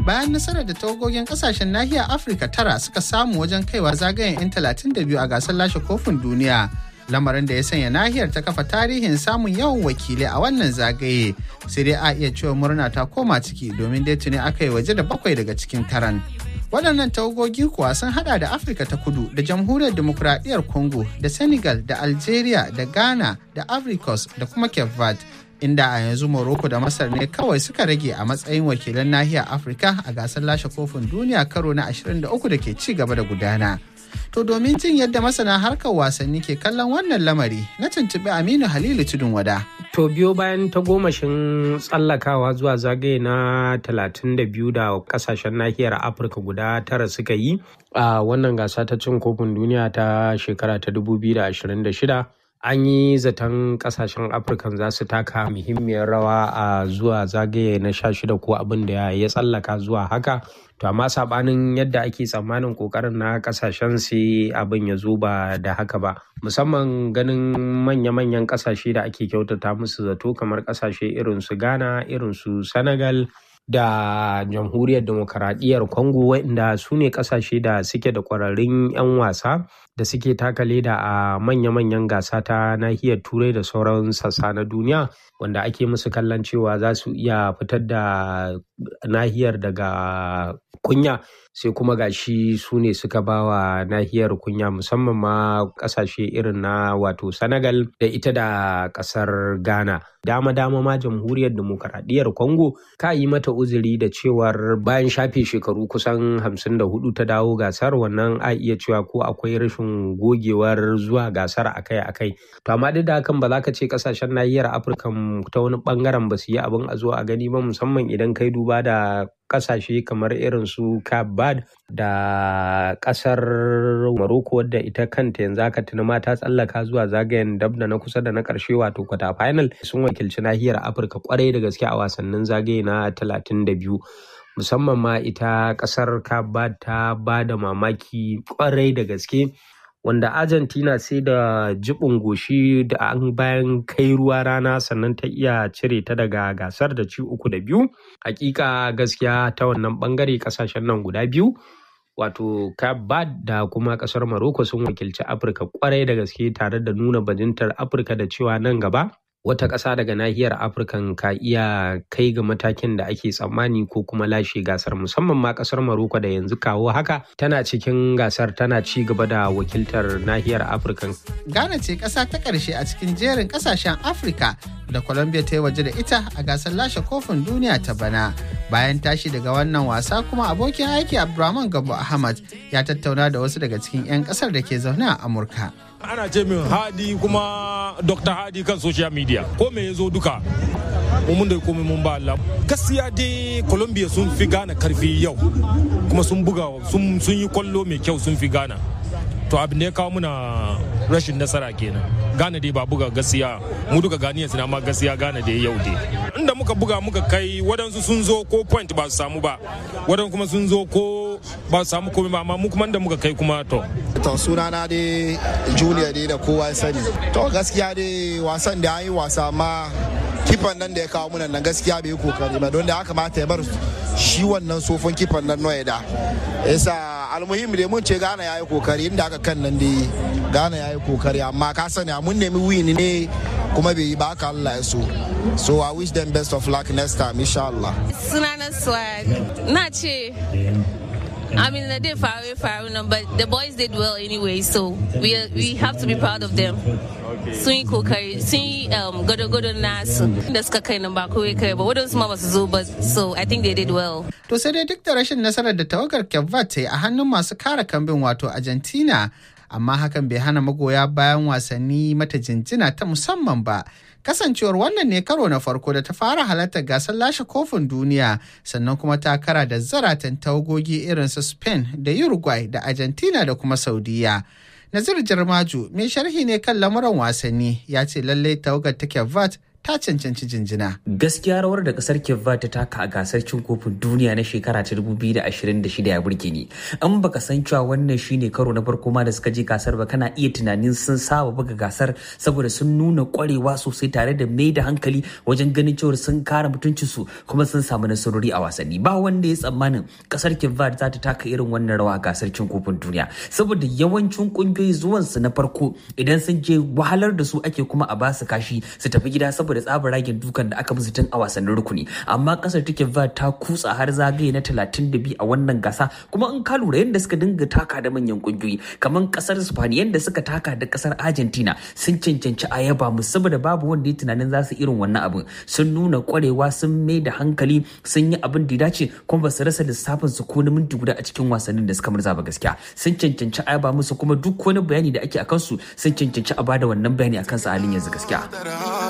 bayan nasarar da tawagogin kasashen nahiyar Afirka tara suka samu wajen kaiwa zagayen 'yan 32 a gasar lashe kofin duniya. Lamarin da ya sanya nahiyar ta kafa tarihin samun yawan wakilai a wannan zagaye. Sai dai a iya cewa murna ta koma ciki domin dai tuni aka yi waje da bakwai daga cikin taran. waɗannan tawagogi kuwa sun hada da afirka ta kudu da jamhuriyar demokuraɗiyyar congo da senegal da algeria da ghana da africos da kuma cape verde inda a yanzu morocco da masar ne kawai suka rage a matsayin wakilan nahiyar afirka a gasar lashe kofin duniya karo na 23 da ke ci gaba da gudana to domin jin yadda masana harkar wasanni ke kallon wannan lamari na tuntuɓi aminu halilu tudun wada To biyo bayan ta gomashin tsallakawa zuwa zagaye na 32 da kasashen nahiyar Afirka guda tara suka yi a wannan gasa ta cin kofin duniya ta shekara ta 2026. An yi zaton kasashen Afirka za su taka muhimmiyar rawa a zuwa zagaye na 16 ko abin da ya tsallaka zuwa haka. To amma sabanin yadda ake tsammanin kokarin na kasashen sai abin ya zo ba da haka ba. Musamman ganin manya-manyan kasashe da ake kyautata musu zato kamar kasashe irin su Ghana, irin su Senegal da jamhuriyar demokaradiyyar Congo waɗanda su ne kasashe da suke da kwararrun 'yan wasa da suke taka leda a manya-manyan gasa ta nahiyar turai da sauran sassa na duniya wanda ake musu kallon cewa za su iya fitar da nahiyar daga kunya sai kuma gashi su ne suka ba wa nahiyar kunya musamman ma kasashe irin na wato senegal da ita da kasar ghana dama dama ma jamhuriyar demokaradiyyar congo ka yi mata uzuri da cewar bayan shafe shekaru kusan 54 ta dawo gasar wannan a iya cewa ko akwai rashin gogewar zuwa gasar akai-akai to amma duk da hakan ba za ka ce kasashen nahiyar afirka ta wani bangaren ba su yi abin a zo a gani ba musamman idan kai duba da kasashe kamar irin su Cape Verde da kasar Morocco wadda ita kanta yanzu aka tuna ma ta tsallaka zuwa zagayen dab da na kusa da na karshe wato kwata final sun wakilci nahiyar Afirka kwarai da gaske a wasannin zagaye na 32 musamman ma ita kasar Cape Verde ta ba da mamaki kwarai da gaske wanda argentina sai da jibin goshi da an bayan kai ruwa rana sannan ta iya cire ta daga gasar da ci uku da biyu hakika gaskiya ta wannan bangare kasashen nan guda biyu wato Cape da kuma kasar Morocco sun wakilci Afirka kwarai da gaske tare da nuna bajintar Afirka da cewa nan gaba wata ƙasa daga nahiyar afirka ka iya kai ga matakin da ake tsammani ko kuma lashe gasar musamman ma ƙasar maroko da yanzu kawo haka tana cikin gasar tana ci gaba da wakiltar nahiyar afirka ghana ce ƙasa ta ƙarshe a cikin jerin ƙasashen afirka da colombia ta yi waje da ita a gasar lashe kofin duniya ta bana bayan tashi daga wannan wasa kuma abokin aiki abdulrahman gabo ahmad ya tattauna da wasu daga cikin 'yan ƙasar da ke zaune a amurka ana ce min hadi kuma dr hadi kan social media ko me ya zo duka mun da komai mun ba Allah gaskiya dai Colombia sun fi gana karfi yau kuma sun buga sun yi kwallo mai kyau sun fi gana to abin da ya kawo muna rashin nasara kenan gane dai ba buga gaskiya mu duka ganiyan suna ma gaskiya gane dai yau dai inda muka buga muka kai wadansu sun zo ko point ba su samu ba wadansu kuma sun zo ko ba su samu komai ba amma mu kuma inda muka kai kuma to to sunana dai julia dai da kowa ya sani to gaskiya dai wasan da an yi wasa amma kifan nan da ya kawo munan nan gaskiya bai yi kokari ba don da ya kamata ya bar shi wannan sofon kifan nan noya da yasa almuhim da mun ce gana ya yi kokari inda aka kan nan dai gana ya yi kokari amma ka sani mun nemi wini ne kuma bai yi ba haka Allah ya so so i wish them best of luck next time insha Allah sunana swag na ce I mean, they did far away, far away, but the boys did well anyway, so we we have to be proud of them. Sun yi kokari, sun yi gado-gado nasu da suka kai nan ba kowai kai ba, wadansu ma ba su zo ba, so I think they did well. To sai dai duk da rashin nasarar da tawagar Kevvat ta yi a hannun masu kare kambin wato Argentina, amma hakan bai hana magoya bayan wasanni mata jinjina ta musamman ba. kasancewar wannan ne karo na farko da ta fara halartar gasar lashe kofin duniya sannan kuma ta kara da zaratan tawagogi irin su spain da uruguay da argentina da kuma saudiya nazir jarmaju mai sharhi ne kan lamuran wasanni ya ce lallai tawagar ta kevat ta cancanci jinjina. Gaskiya rawar da kasar Kivva ta taka a gasar cin kofin duniya na shekara ta 2026 ya burge ni. An baka san cewa wannan shine karo na farko ma da suka je gasar ba kana iya tunanin sun saba buga gasar saboda sun nuna kwarewa sosai tare da mai da hankali wajen ganin cewa sun kare mutuncinsu kuma sun samu nasarori a wasanni. Ba wanda ya tsammanin kasar Kivva za ta taka irin wannan rawa a gasar cin kofin duniya saboda yawancin kungiyoyi zuwansu na farko idan sun je wahalar da su ake kuma a basu kashi su tafi gida saboda tsabar ragin dukan da aka musu tun a wasannin rukuni amma kasar take va ta kutsa har zagaye na 32 a wannan gasa kuma in ka lura yadda suka dinga taka da manyan kungiyoyi kamar kasar Spain yadda suka taka da kasar Argentina sun cancanci a yaba mu saboda babu wanda ya tunanin za su irin wannan abin sun nuna kwarewa sun mai da hankali sun yi abin da ya dace kuma ba su rasa lissafin su ko na minti guda a cikin wasannin da suka murza ba gaskiya sun cancanci a yaba musu kuma duk wani bayani da ake akan su sun cancanci a bada wannan bayani akan su halin yanzu gaskiya